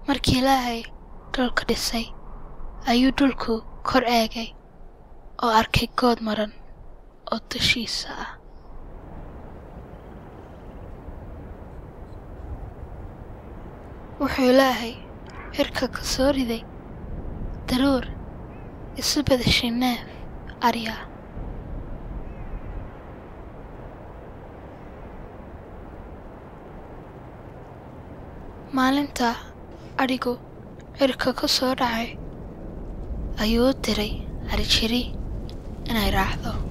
markii ilaahay dhulka dhisay ayuu dhulku kor eegay oo arkay good maran oo dushiisa ah wuxuu ilaahay cirka ka soo riday daruur isu badashay neef arya maalinta adhigu cirka ka soo dhacay ayuu u diray arijiri inay raacdo